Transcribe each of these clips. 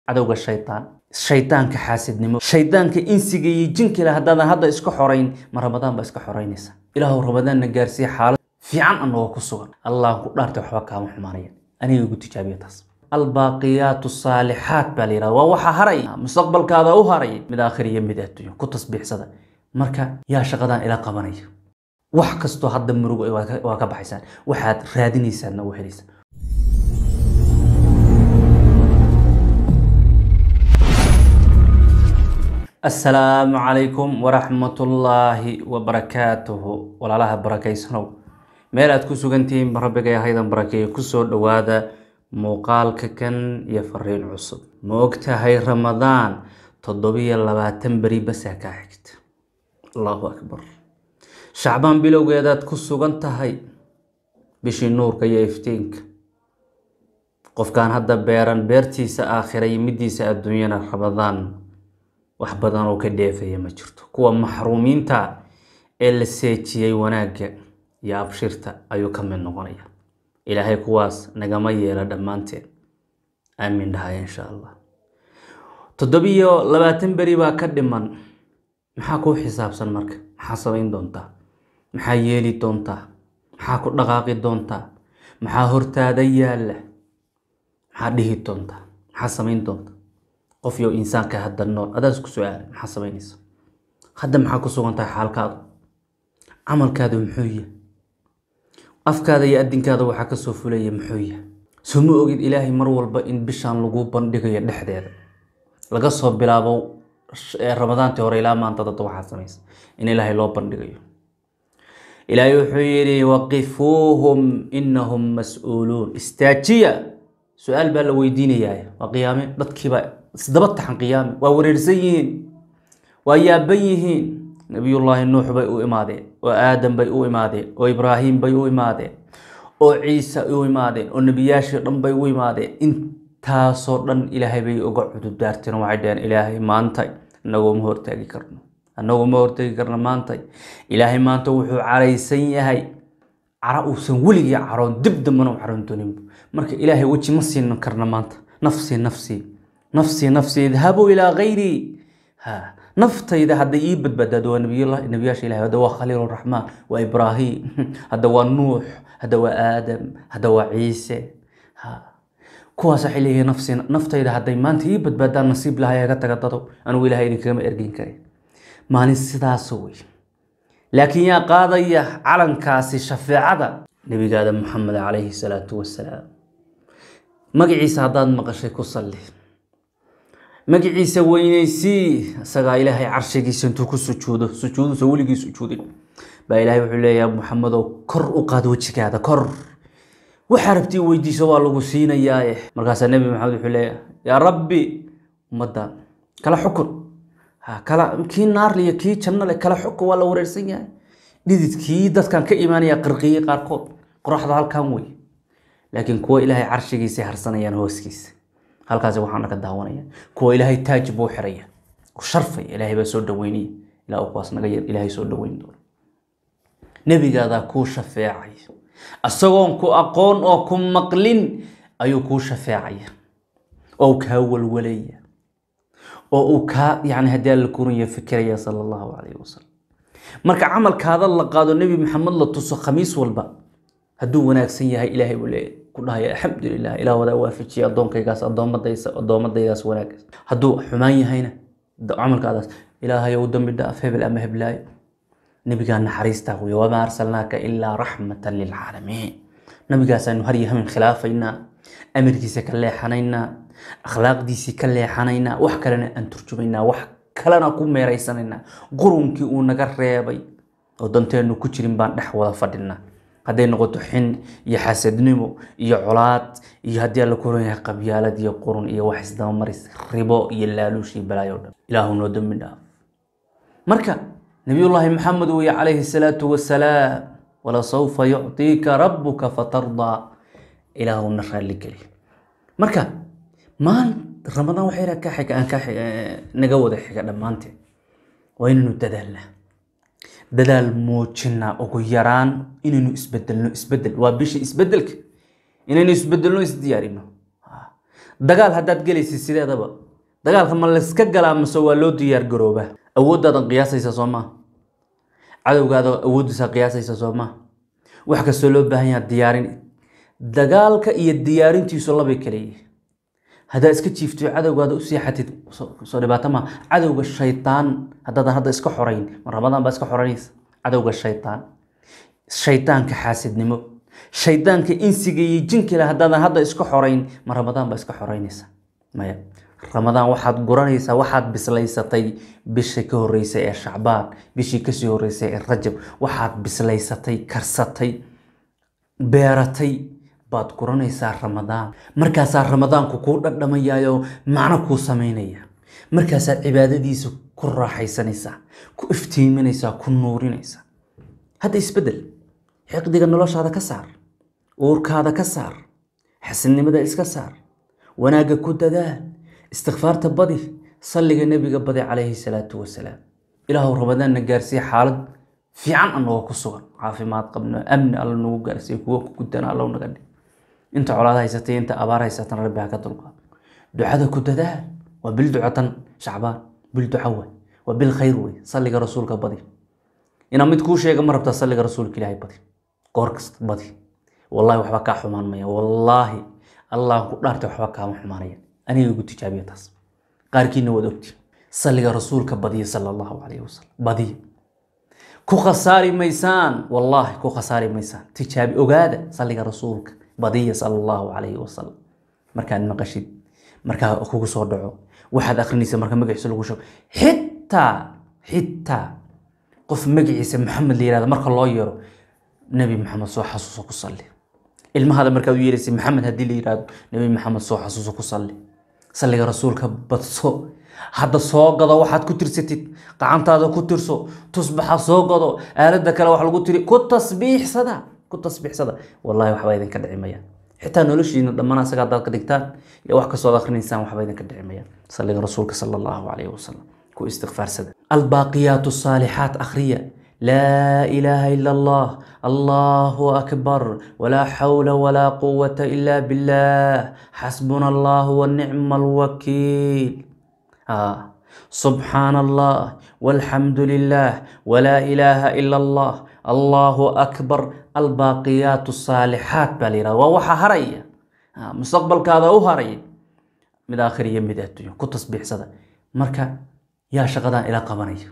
cadowga shaytaan shaydaanka xaasidnimo shaydaanka insiga iyo jinkale haddaadan hadda iska xorayn ma ramadaan baa iska xoraynaysa ilaahu ramadaanna gaarsiiya xaalad fiican anagoo ku sugan allah ku dhaartay waxba kaama xumaanaya aniga igu tijaabiya taas albaaqiyaatu saalixaat baa la yidhahda waa waxa haray mustaqbalkaada u haray mid aakhir iyo mid adduunyo ku tasbiixsada marka yaa shaqadan ila qabanaya wax kastoo hadda murugo waa ka- waa ka baxaysaan waxaad raadinaysaanna waa helaysaan asalaamu calaykum waraxmatullaahi wabarakaatuhu walaalaha barakeysanow meel aad ku sugantihiin rabbigay haydan barakeeyo kusoo dhowaada muuqaalka kan iyo fariin cusub ma ogtahay ramadaan toddobiyo labaatan beri basaa kaa xigta allahu akbar shacbaan bilowgeedaad ku sugan tahay bishii nuurka iyo iftiinka qofkaan hadda beeran beertiisa aakhira iyo midiisa adduunyana ramadaan wax badan oo ka dheefaya ma jirto kuwa maxruumiinta ee la seejiyey wanaagga iyo abshirta ayuu ka mid noqonaya ilaahay kuwaas nagama yeela dhammaanteen aamin dhahaya insha allah toddobiyo labaatan beri baa ka dhiman maxaa kuu xisaabsan marka maxaa samayn doontaa maxaa yeeli doontaa maxaa ku dhaqaaqi doontaa maxaa hortaada yaalla maxaa dhihi doontaa maxaa samayn doontaa qof iyo insaanka hadda nool adaas ku su-aala maxaa samaynaysa hadda maxaa ku sugan tahay xaalkaadu camalkaadu muxuu yahay afkaada iyo adinkaada waxaa kasoo fulaya muxuu yahay soo ma ogid ilaahay mar walba in bishaan lagu bandhigayo dhexdeeda laga soo bilaabo sh- ee ramadaantii hore ilaa maanta dadda waxaa samaysa in ilaahay loo bandhigayo ilaahay wuxuu yidhi waqifuuhum inahum mas-uuluun istaajiya su-aal baa la weydiinayaa waa qiyaame dadkiiba isdaba taxan qiyaame waa wareersan yihiin waa yaaban yihiin nabiyullaahi nuux bay u imaadeen oo aadam bay u imaadeen oo ibraahim bay u imaadeen oo ciise u imaadeen oo nebiyaashii dhan bay u imaadeen intaasoo dhan ilaahay bay uga cudurdaarteen waxay dhaheen ilaahay maanta inagoo ma hortaagi karno anagoo ma hortagi karno maanta ilaahay maanta wuxuu caraysan yahay cara uusan weligii caroon dib dambana u caroon dooninbu marka ilaahay weji ma siin karna maanta nafsii nafsii nafsii nafsii idhabuu ilaa gayrii ha naftayda hadday ii badbaadaado waa nabiyullah nabiyaasha ilahay hadda waa khaliil raxmaan waa ibraahim hadda waa nuux hadda waa aadam hadda waa ciise ha kuwaas waxay leeyihiin nafsi naftayda hadday maanta ii badbaadaan nasiib lahay aga taga dado anigu ilahay idinkagama ergin karin maalin sidaas wey laakiin yaa qaadaya calankaasi shafeecada nebigaada maxamed calayhi salaatu wasalaam magaciisa haddaad maqashay ku salli magaciisa weyneysii isagaa ilaahay carshigiisa intuu ku sujuudo sujuudusa weligii sujuudin baa ilaahay wuxuu leeyahay maxamedow kor u qaad wejigaada kor waxaa rabtii weydiiso waa lagu siinayaaye markaasaa nebi maxamed wuxuu leeyahay yaa rabbi ummadda kala xukun ha kala kii naarle iyo kii jannale kala xukun waa la wareersan yahay dhididkii dadkan ka imaanaya qirqiyey qaarkood qoraxda halkan wey laakiin kuwa ilaahay carshigiisay harsanayaan hooskiisa halkaasi waxaana ka daawanaya kuwa ilaahay taaj buu xiraya u sharfaya ilaahay baa soo dhaweynaya ilaa uu kuwaas naga yar ilaahay soo dhaweyn doono nebigaadaa kuu shafeecaya isagoon ku aqoon oo ku maqlin ayuu kuu shafeecaya oo kaa walwalaya oo uu kaa yani haddii alla kuranya fikiraya sala allahu calayhi wasalam marka camalkaada la qaado nebi maxamed la tuso khamiis walba hadduu wanaagsan yahay ilaahay buu leeyahay ku dhahaya alxamdulilah ilaah wadaa waafajiya addoonkaygaas addoomadaysa addoomadaydaas wanaagaas hadduu xumaan yahayna da- camalkaadaas ilaahay ou dambi dhaaf hebel ama heblaayo nebigaa naxariistaa wey wamaa arsalnaaka ilaa raxmatan lilcaalamiin nabigaasaanu har iyo hamin khilaafaynaa amarkiisa ka leexanaynaa akhlaaqdiisii ka leexanaynaa wax kalena aan turjumaynaa wax kalena ku meeraysanaynaa qurunkii uu naga reebay oo danteenu ku jirin baan dhex wada fadhinaa hadday noqoto xin iyo xasadnimo iyo colaad iyo haddii alla kuran yahay qabyaalad iyo qurun iyo wax isdabamaris ribo iyo laaluush iyo balaayo dhan ilaahu noo dambi dhaaf marka nabiyullaahi maxamed weye calayhi salaatu wasalaam walasawfa yuctiika rabbuka fatardaa ilaahuna raalli geli marka maan ramadaan waxay yidhaha ka xiga aan ka xiga naga wada xiga dhammaanteen waa inaynu dadaalnaa dadaal muujinaa ugu yaraan inaynu isbedelno isbedel waa bisha isbedelka inaynu isbedelno isdiyaarino dagaal haddaad gelaysid sideedaba dagaalka ma layska galaa mase waa loo diyaar garoobaa awooddaadan qiyaasaysa soo maa cadowgaada awooddiisa qiyaasaysa soo maa wax kastoo loo baahan yaha diyaarin dagaalka iyo diyaarintiisu labay kala yihiin haddaad iska jiifto cadowgaada u seexatid soo dhibaato maa cadowga shaytaan haddaadan hadda iska xorayn ma ramadaan baa iska xoranaysa cadowga shaytaan shaydaanka xaasidnimo shaydaanka insiga iyo jinkila haddaadan hadda iska xorayn ma ramadaan baa iska xoraynaysa maya ramadaan waxaad guranaysaa waxaad bislaysatay bishii ka horeysay ee shacbaan bishii kasii horeysay ee rajab waxaad bislaysatay karsatay beeratay baad guranaysaa ramadaan markaasaa ramadaanku kuu dhadhamayaayo macno kuu samaynaya markaasaad cibaadadiisa ku raaxaysanaysaa ku iftiiminaysaa ku nuurinaysaa hadda isbedel xiqdiga noloshaada ka saar uurkaada ka saar xasidnimada iska saar wanaagga ku dadaal istikfaarta badi salliga nebiga badi calayhi salaatu wasalaam ilaahu ramadaanna gaarsiiye xaalad fiican anagoo ku sugan caafimaad qabno amni alla nagu gaarsiiye kuwo ku gudana allow naga dhig inta colaad haysatay inta abaar haysatan rabbi ha ka dulqaado ducada ku dadaal waa bil ducatan shacbaan bil duca waay waa bil khayr wey salliga rasuulka badi inaa mid kuu sheega ma rabtaa salliga rasuulka ilaahay badi goor kasta badi wallahi waxba kaa xumaan maya wallaahi allahan ku dhaartay waxba kaama xumaanaya aniga igu tijaabiya taas qaarkiina waad ogti salliga rasuulka badiya sala allahu calayhi wasalam badiya ku khasaari maysaan wallaahi ku khasaari maysaan tijaabi ogaada salliga rasuulka badiya sala allahu calayhi wasalam markaad maqashid markaa kugu soo dhaco waxaad akrinaysa marka magaciisa lagu sheego xitaa xitaa qof magaciisa maxamed la yirahdo marka loo yeero nebi maxamed soo xasuuso ku salli ilmahaada markaad u yeeraysa maxamed haddii la yirahdo nebi maxamed soo xasuuso ku salli salliga rasuulka badso hadda soo gado waxaad ku tirsatid gacantaada ku tirso tusbaxa soo gado aalada kale wax lagu tiri ku tasbiixsada ku tasbiixsada wallahi waxba idinka dhici mayaan xitaa noloshiina dhammaan asaga haddaad ka dhigtaan iyo wax kastoo ad akrinaysaan waxba idinka dhici mayaan salliga rasuulka sala allahu calayhi wasalam ku istikfaarsada albaaqiyaat الصaalixaat akhriya laa ilaaha ila allah allahu akbar walaa xawla walaa quwata ila billah xasbuna allah wanicma alwakiil subxaan allah walxamdu lilah walaa ilaaha ila allah allahu akbar albaaqiyaat الصaalixaat baa la yihahda waa waxa haraya mustaqbalkaada u haraya mid aakhir iyo mid adduunyo ku tasbiixsada marka yaa shaqadan ila qabanaya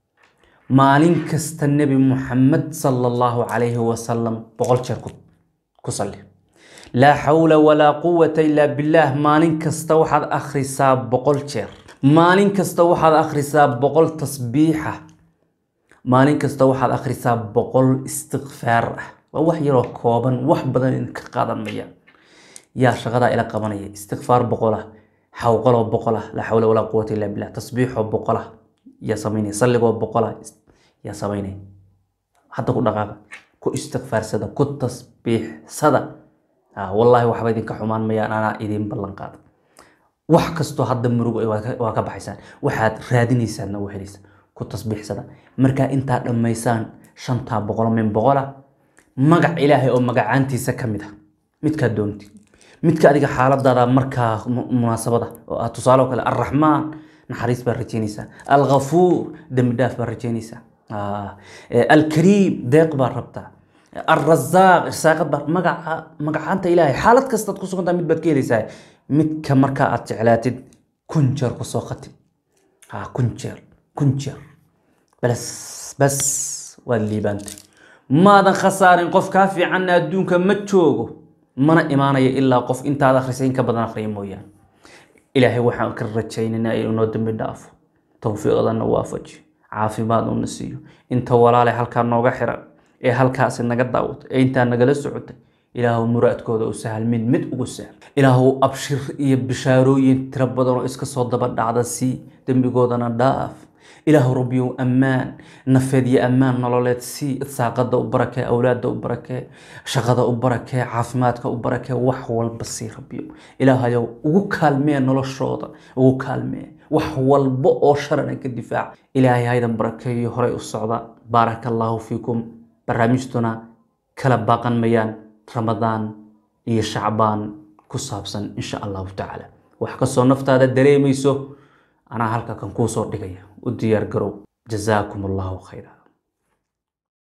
maalin kasta nebi muxamed sala allahu calayhi wasalam boqol jeer ku salli laa xawla walaa quwata ilaa billaah maalin kasta waxaad akhrisaa boqol jeer maalin kasta waxaad akhrisaa boqol tasbiixa maalin kasta waxaad akhrisaa boqol istikfaar ah waa wax yaroo kooban wax badan idinka qaadan mayaan yaa shaqadaa ila qabanaya istikfaar boqol ah xawqaloo boqol ah laa xawla walaa quwata illa billah tasbiixoo boqol ah yaa samaynaya salligoo boqol ah yaa samaynaya hadda ku dhaqaaqa ku istikfaarsada ku tasbiixsada wallaahi waxba idinka xumaan mayaan anaa idin ballan qaada wax kastoo hadda murug waa ka baxaysaan waxaad raadinaysaanna waa helaysaan ku tasbiixsada markaa intaa dhammaysaan shantaa boqol min boqola magac ilaahay oo magacaantiisa ka mid ah midkaa doonti midka adiga xaaladaada markaa munaasabada oo ah tusaale oo kale alraxmaan naxariis baad rajeynaysaa alghafuur dembi dhaaf baad rajeynaysaa alkariim deeq baad rabtaa alrazaaq irsaaqad baad magaca magacaanta ilaahay xaalad kastaad ku sugantaa mid baad ka helaysaa midka markaa aad jeclaatid kun jeer kusoo khatib kun jeer kun jeer bas bas waad liibaantay maadan khasaarin qof kaa fiicanna adduunka ma joogo mana imaanayo ilaa qof intaad akhrisay in ka badan akhriya mooyaane ilaahay waxaan ka rajaynaynaa inuu noo dembi dhaafo towfiiqdana waafaji caafimaad una siiyo inta walaale halkaa nooga xiran ee halkaasi naga daawatay ee intaa nagala socotay ilaahu muraadkooda u sahal mid mid ugu sahal ilaahu abshir iyo bishaarooyin tiro badan oo iska soo daba dhacda sii dembigoodana dhaaf ilaahu rabbiyow ammaan nafeed iyo ammaan nololeed sii saaqada u barakee awlaada u barakee shaqada u barakee caafimaadka u barakee wax walba sii rabbiyow ilaahayow ugu kaalmee noloshooda ugu kaalmee wax walba oo sharana ka difaac ilaahay haydan barakeeyo horey u socda baaraka allaahu fiikum barnaamijtuna kala baaqan mayaan ramadaan iyo shacbaan ku saabsan insha allahu tacaala wax kastoo naftaada dareemayso anaa halka kan kuu soo dhigaya u diyaar garow jazaakum allahu khayra